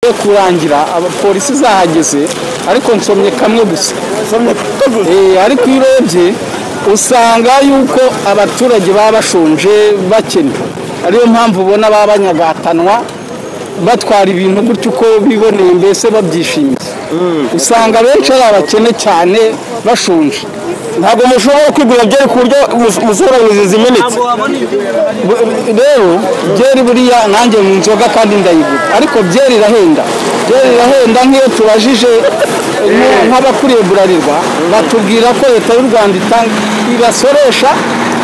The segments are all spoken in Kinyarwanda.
yo kurangira abapolisi zahageze ariko nsomye kamwe gusa Eh, ariko iyo urebye usanga yuko abaturage baba bashonje bakennye ariyo mpamvu ubona baba banyagatanwa batwara ibintu gutyo uko biboneye mbese babyishimiye usanga benshi ari abakene cyane bashonje ntabwo mushobora kwigura byari ku buryo mus- musohora mu izi zimenetse Bu- rero byeri buriya nanjye mu nzoga kandi ndayigura ariko byeri irahenda byeri irahenda nk'iyo tubajije nk- nk'abakuriye burarirwa batubwira ko leta y'u rwanda itanga ibasoresha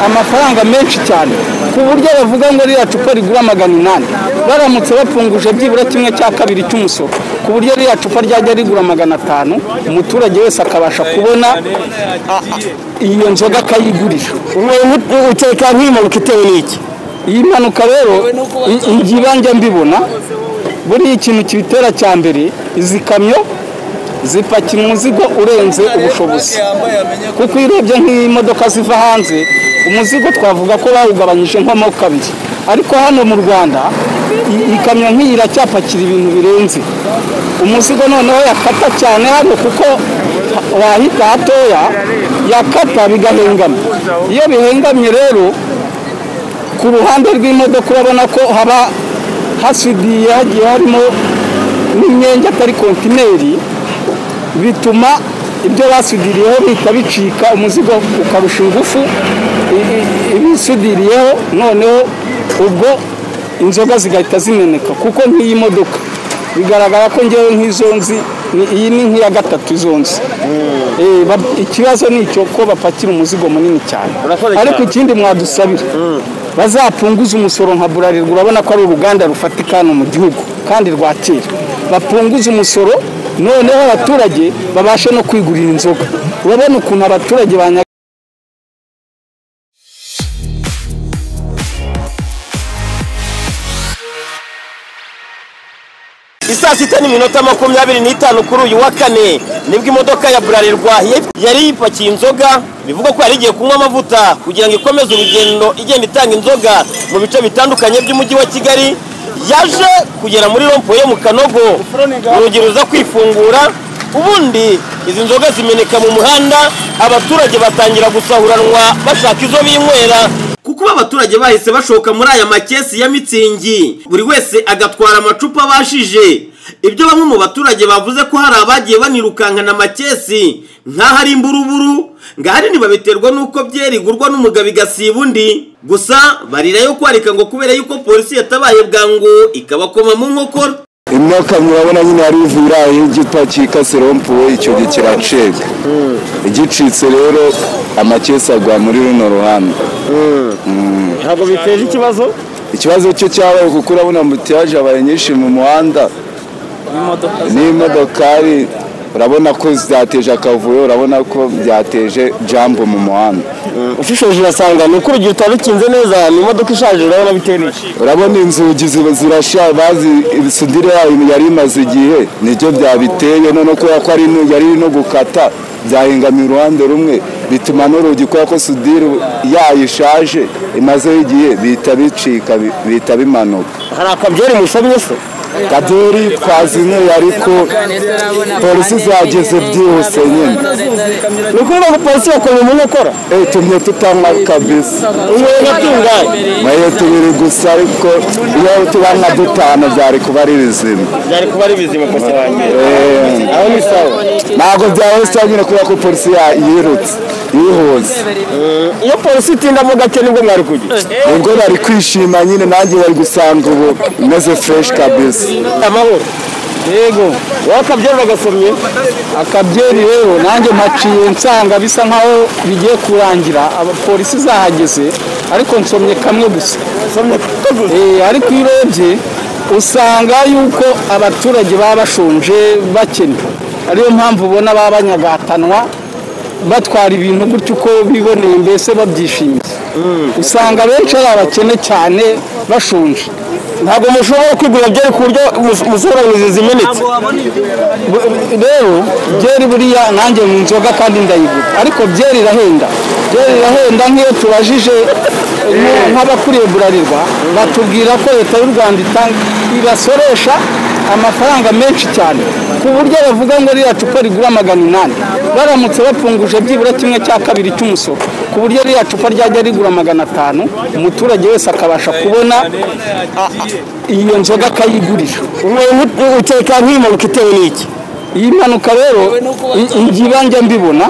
amafaranga menshi cyane ku buryo bavuga ngo ririya cupa rigura magana inani baramutse bapfunguje byibura kimwe cya kabiri cy'umusoro ku buryo ririya cupa ryajya rigura magana atanu umuturage wese akabasha kubona a- a- iyo nzoga akayigurira umuntu uteka nk'impanuka itewe n'iki iyi mpanuka rero i- igihe ibanje mbibona buriya ikintu kibitera cya mbere izi kamyo zipakira umuzigo urenze ubushobozi kuko iyo urebye nk'imodoka ziva hanze umuzigo twavuga ko bawugabanyije nko mo kabiri ariko hano mu rwanda i- ikamyo nk'iyi iracyapakira ibintu birenze umuzigo noneho yakata cyane hano kuko ha- wahita hatoya yakata bigahengamye iyo bihengamye rero ku ruhande rw'imodoka urabona ko haba hasudiye hagiye harimo n'imyenge atari kontineri bituma ibyo basudiriyeho bihita bicika umuzigo ukarusha ingufu i- i- ibisudiriyeho noneho ubwo inzoga zigahita zimeneka kuko nk'iyi modoka bigaragara ko ngewe nk'izo nzi ni- iyi ni nk'iya gatatu izo nzi Eh, ba- ikibazo ni icyo ko bapakira umuzigo munini cyane Urakoze ariko cyane. ikindi mwadusabira bazapunguze umusoro nka burarirwa urabona ko ari uruganda rufatika hano mu gihugu kandi rwa kera bapunguze umusoro noneho abaturage babashe no kwigurira inzoga urabona ukuntu abaturage banya isaa sita n'iminota makumyabiri n'itanu kuri uyu wa kane nibwo imodoka ya burarirwa ya- yari yipakiye inzoga bivugwa ko yari igiye kunywa amavuta kugira ngo ikomeze urugendo igenda itanga inzoga mu bice bitandukanye by'umujyi wa kigali yaje kugera muri rompo yo mu kanogo urugi ruza kwifungura ubundi izi nzoga zimeneka mu muhanda abaturage batangira gusahuranwa bashaka izo binywera kuko abaturage bahise bashoka muri aya makesi ya mitsingi buri wese agatwara amacupa abashije ibyo bamwe mu baturage bavuze ko hari abagiye banirukankana amakesi nk'aho ari imburuburu ngahanini babiterwa n'uko byerigurwa n'umugabo igasiba undi gusa barira yo kwarika ngo kubera yuko polisi yatabaye bwangu ikabakoma mu nkokora ino kamyo urabona nyine yari ivira igitwa cyikase rompuwe icyo gihe kiracibwa igicitse rero amakesi agwa muri runo ruhande ntabwo biteje ikibazo ikibazo cyo cyabaye kuko urabona ambutiyaje abaye nyinshi mu muhanda n'imodokari urabona ko zateje akavuyo urabona ko byateje jambo mu muhanda ushishoje urasanga ni uko urugero utarukinze neza ni imodoka ishaje urabona bitewe n'iki urabona inzugi ziba- zirashaje bazi ibisudire yayo yari imaze igihe nibyo byabiteye none kubera ko ari no- yari no gukata byahingamiye uruhande rumwe bituma n'urugi kubera ko sudire yayo ishaje imazeho igihe bihita bicika bi- bihita bimanuka hari akabyeri musomye se kaderi twazinyweye ariko polisi zageze byihuse nyine ni ukuvuga ngo polisi bakoma mu nkokora Eh, tumye tutanywa kabisa umuntu agatunganye mayo tubiri gusa ariko iyo tuba nka dutanu byari kuba ari bizima byari kuba ari bizima kose wanjye Eh, aho ni sawa ntabwo byahise nyine kubera ko polisi ya- yirutse yihuse iyo polisi itindamo gake nibwo mwari kujya ubwo bari kwishima nyine nanjye bari gusanga ubu meze fresh kabisa amahoro yego wakabyera bagasomye akabyeri rero nanjye mpaciye nsanga bisa nkaho bigiye kurangira abapolisi zahageze ariko nsomye kamwe gusa somye kaguze Eh, ariko iyo urebye usanga yuko abaturage baba bashonje bakennye ariyo mpamvu ubona baba banyagatanwa batwara ibintu gutyo uko biboneye mbese babyishimiye usanga benshi ari abakene cyane bashonje ntabwo mushobora kwigura byari ku buryo mus- musohora mu izi zimenetse Bu- rero byeri buriya nanjye mu nzoga kandi ndayigura ariko byeri irahenda byeri irahenda nk'iyo tubajije nk- nk'abakuriye burarirwa batubwira ko leta y'u rwanda itanga ibasoresha amafaranga menshi cyane ku buryo bavuga ngo ririya cupa rigura magana inani baramutse bapfunguje byibura kimwe cya kabiri cy'umusoro ku buryo ririya cupa ryajya rigura magana atanu umuturage wese akabasha kubona a- a- iyo nzoga akayigurira uteka nk'impanuka itewe n'iki iyi mpanuka rero i- igihe ibanjya mbibona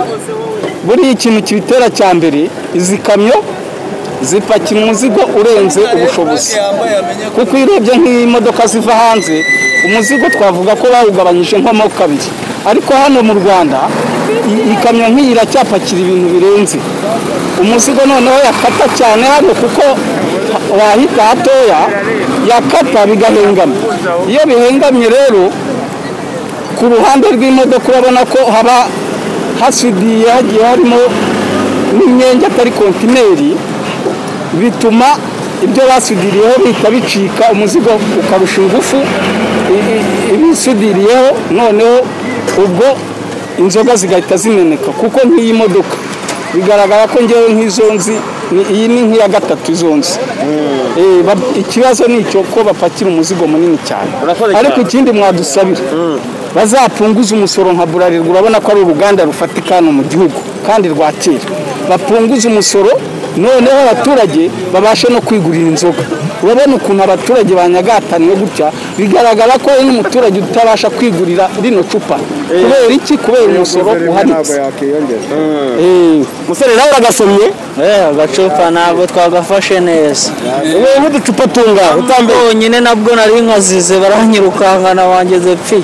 buriya ikintu kibitera cya mbere izi kamyo zipakira umuzigo urenze ubushobozi kuko iyo urebye nk'imodoka ziva hanze umuzigo twavuga ko bawugabanyije nko kabiri ariko hano mu rwanda i- ikamyo nk'iyi iracyapakira ibintu birenze umuzigo noneho yakata cyane hano kuko ha- wahita hatoya yakata bigahengamye iyo bihengamye rero ku ruhande rw'imodoka urabona ko haba hasudiye hagiye harimo n'imyenge atari kontineri bituma ibyo basudiriyeho bihita bicika umuzigo ukarusha ingufu i- i- ibisudiriyeho noneho ubwo inzoga zigahita zimeneka kuko nk'iyi modoka bigaragara ko ngewe nk'izo nzi ni- iyi ni nk'iya gatatu izo nzi Eh, ba- ikibazo ni icyo ko bapakira umuzigo munini cyane Urakoze cyane. ariko ikindi mwadusabira bazapunguze umusoro nka burarirwa urabona ko ari uruganda rufatika hano mu gihugu kandi rwa kera bapunguze umusoro noneho abaturage babashe no kwigurira inzoga urabona ukuntu abaturage banyagataniwe gutya bigaragara ko hari n'umuturage utabasha kwigurira rino cupa kubera iki kubera umusoro uhanitse Eh, umusore nawe uragasomye agacupa ntabwo twagafashe neza wowe nk'uducupa tunga utambaye nyine nabwo nari nkazize baranyirukankana bangeze pfi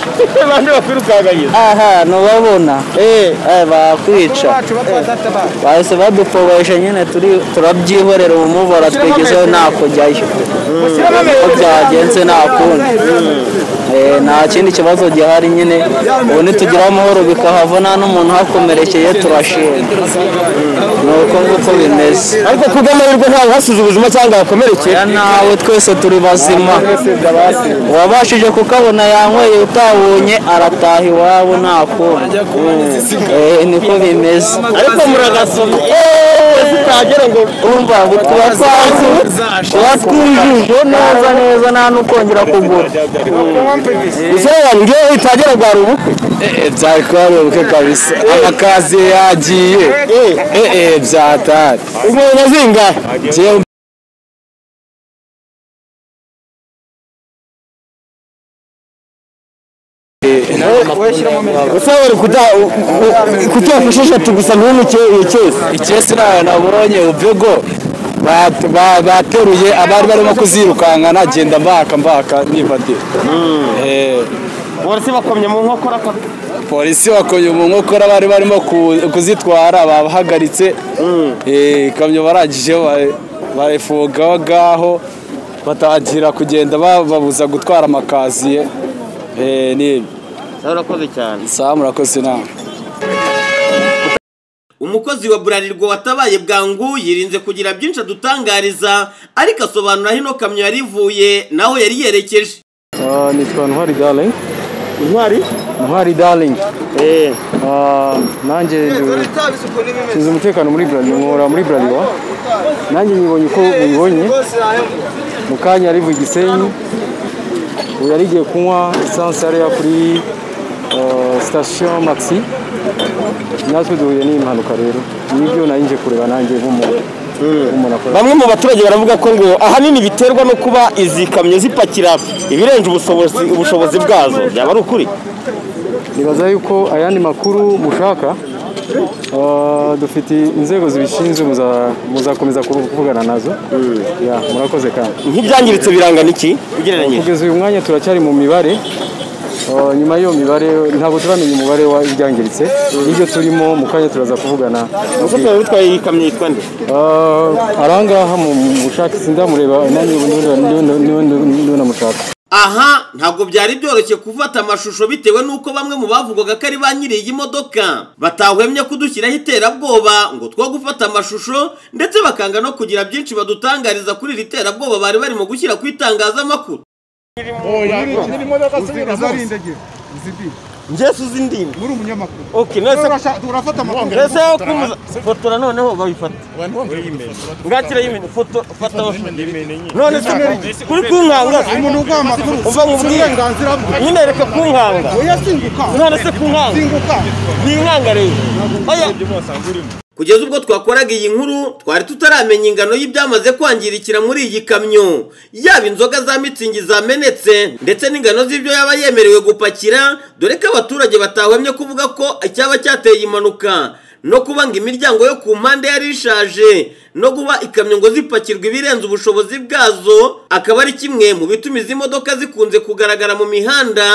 abantu bakwirukanganyiza aha ntubabona eh, bakwica bahise badupobesha nyine turi- turabyihorera umumubora twigezeho ntakujyayo uko byagenze nta kundi Eh, nta kindi kibazo gihari nyine ubu nitugira amahoro bikahava nta n'umuntu hakomerekeye turashima ni uko nguko bimeze ariko kubw'amahirwe ntawe uhasize ubuzima cyangwa yakomerekeye ya nawe twese turi bazima uwabashije kukabona yanyweye utabonye arataha iwabo nta kundi Eh, niko bimeze ariko muragasomye eee zitagera ngo umva ngo tuba twazi tuba twijije neza neza nta n'ukongera kugura musore wanjye ngewe itagera rwara ubukwe byari kuba bubukwe kabisa amakaziye yagiye eee byatari inkweto zingahe Jyewe usaba bari kuda- u- u- kutiyafasha eshatu gusa ntunikeze ikesi nawe nabonye ubwego bat- ba- bateruye abari barimo kuzirukanka nagenda mbaka mbaka nibadira Eh, polisi bakomye mu nkokora koko polisi bakoye mu nkokora bari barimo ku- kuzitwara babahagaritse Eh, ikamyo baragijeho ba- bayifunga aho ngaho batangira kugenda bababuza gutwara amakaziye Eh, ni urakoze cyane saa murakoze inama umukozi wa burarirwa watabaye bwangu yirinze kugira byinshi adutangariza ariko asobanura aho ino kamyo yari ivuye n'aho yari yerekeje nitwa ntwari daringi intwari ntwari daringi eee nanjye nsize umutekano muri burarirwa nkora muri burarirwa nanjye nyibonye uko nyibonye mu kanya yari ivuye igisenyi ubu yari igiye kunywa esanse yariya kuri eh, sitasiyo makisi natwe duhuye n'iyi mpanuka rero nibyo nari nje kureba nanjye nk'umuntu nk'umuntu akora bamwe mu baturage baravuga ko ngo ahanini biterwa no kuba izi kamyo zipakira ibirenze ubushobozi ubushobozi bwazo byaba ari ukuri nibaza yuko ayandi makuru mushaka ah, dufite inzego zibishinzwe muza- muzakomeza kuru- kuvugana nazo Ya, murakoze kandi nk'ibyangiritse birangana iki ugereranyije kugeza uyu mwanya turacyari mu mibare Ah, nyuma y'iyo mibare ntabwo turamenya umubare w'ibyangiritse n'ibyo turimo mu kanya turaza kuvugana umukozi wawe utwaye iyi kamyo yitwa nde Ah, arangaha mu bushakashatsi ndamureba nanjye ubu ndiho ndiho- ndiho- ndiho- ndiho ndamushaka aha ntabwo byari byoroshye gufata amashusho bitewe n'uko bamwe mu bavugaga ko ari ba nyiri iyi modoka batahwemye kudushyiraho iterabwoba ngo two gufata amashusho ndetse bakanga no kugira byinshi badutangariza kuri iri terabwoba bari barimo gushyira ku itangazamakuru njye suzi indimi muri umunyamakuru ok nese Turasha- turafata amakuru nese kumuza fotora noneho bayifata bwakira yimene foto fata none se kuri kunkanga se umuntu uguha amakuru Umva nkubwire. uburenganzira bwe nyine reka kunkanga oya singuka none se kunkanga singuka ni inkanga rero oya kugeza ubwo twakoraga iyi nkuru twari tutaramenya ingano y'ibyamaze kwangirikira muri iyi kamyo yaba inzoga za mitsingi zamenetse ndetse n'ingano z'ibyo yaba yemerewe gupakira dore ko abaturage batahwemye kuvuga ko icyaba cyateye impanuka no kubanga imiryango yo ku mpande yari ishaje no guba ikamyo ngo zipakirwa ibirenze ubushobozi bwazo akaba ari kimwe mu bituma izi modoka zikunze kugaragara mu mihanda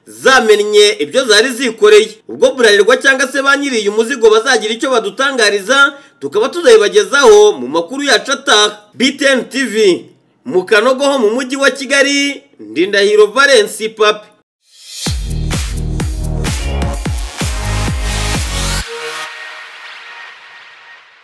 zamennye ibyo zari zikoreye ubwo burarirwa cyangwa se ba nyiri uyu muzigo bazagira icyo badutangariza tukaba tuzabibagezaho mu makuru yacu ataha btn tv mu kanogo ho mu mujyi wa kigali ndindahiro valence papi